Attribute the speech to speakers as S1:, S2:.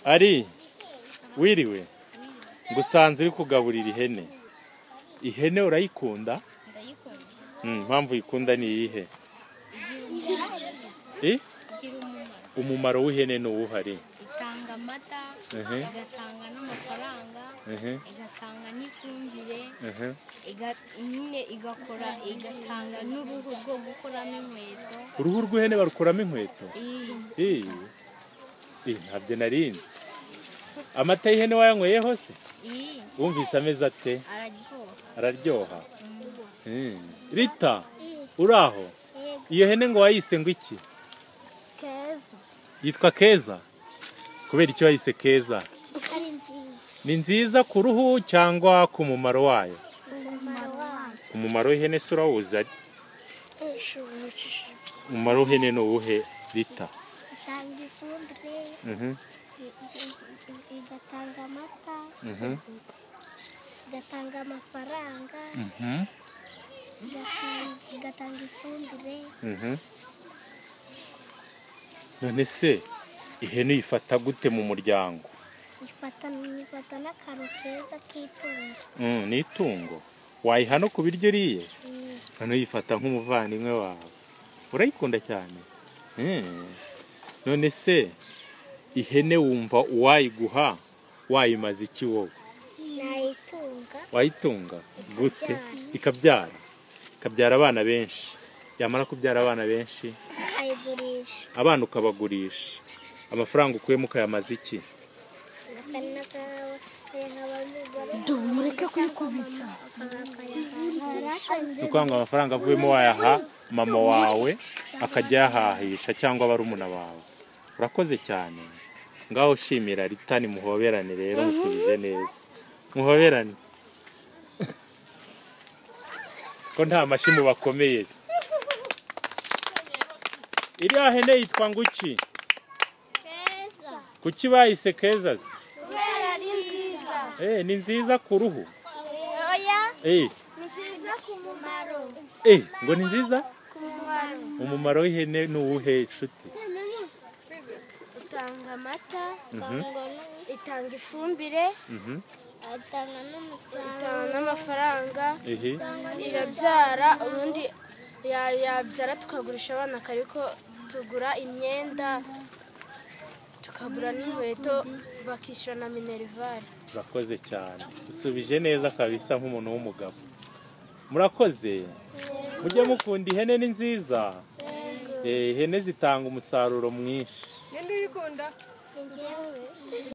S1: ari wiriwe ngusanze uri kugaburira ihene ihene urayikunda
S2: ndayikunda
S1: Mm, impamvu uyikunda ni iyihe
S2: igira umumaro
S1: I?
S2: igira umumaro
S1: umumaro w'ihene ni uwuhari
S2: itanga amata
S1: Mhm.
S2: igatanga n'amafaranga
S1: Mhm.
S2: igatanga n'ifumbire
S1: Aha.
S2: iga- nyine igakora igatanga n'uruhu rwo gukoramo inkweto
S1: uruhu rw'ihene barukuramo inkweto
S2: iyi
S1: Eh, eh, ntabyo narinzi amata y'ihene wayanyweyeho se
S2: iyi
S1: wumvise ameze ate
S2: araryoha
S1: araryoha Mm. rita uri aho iyo hene ngo wayise ngo iki
S3: keza
S1: yitwa keza kubera icyo wayise keza
S3: ari nziza
S1: ni nziza ku ruhu cyangwa ku mumaro wayo
S3: umumaro wayo
S1: umumaro w'ihene se urawuzi ari
S3: ushimishije
S1: umumaro w'ihene ni uwuhe rita
S3: itanga ifumbire
S1: Mhm.
S3: i- i- i- igatanga amata
S1: Mhm.
S3: igatanga amafaranga
S1: Mhm.
S3: igata- igatanga ifumbire
S1: Mhm. none se ihene uyifata gute mu muryango
S3: ifata ifata n'akantu keza k'itungo
S1: Mm, ni itungo wayiha no ku biryo uriye
S3: Mm,
S1: none uyifata nk'umuvandimwe wawe urayikunda cyane Mm. none se ihene wumva uwayiguha wayimaze iki wowe
S3: nayitunga
S1: wayitunga gute
S3: Ikabyara.
S1: ikabyara ikabyara abana benshi yamara kubyara abana benshi
S3: nkayigurisha
S1: abana ukabagurisha amafaranga ukuyemo ukayamaza iki
S3: dumureke kuyikubita
S1: ni ukuvuga ngo amafaranga avuyemo wayaha mama wawe akajya ayahahisha cyangwa barumuna bawe urakoze cyane ngaho shimira ritani muhoberane rero musubize neza muhoberane ko nta mashyi mubakomeye se iriya hene yitwa nguki
S3: keza
S1: kuki bayise keza se
S3: kubera ari nziza
S1: Eh, ni nziza ku ruhu
S3: oya
S1: Eh,
S3: ni nziza ku mumaro
S1: eh, ngo ni nziza
S3: ku mumaro
S1: umumaro w'ihene ni uwuhe nshuti
S3: itanga amata itanga ifumbire itanga n'umusaruro
S4: itanga n'amafaranga
S1: ehe
S4: irabyara ubundi ya- yabyara tukagurisha abana ariko tugura imyenda tukagura n'inkweto bakishyura na minerivare
S1: urakoze cyane usubije neza kabisa nk'umuntu w'umugabo murakoze mujye mukunda ihene ni nziza Eh, ihene zitanga umusaruro mwinshi
S3: ni njyewe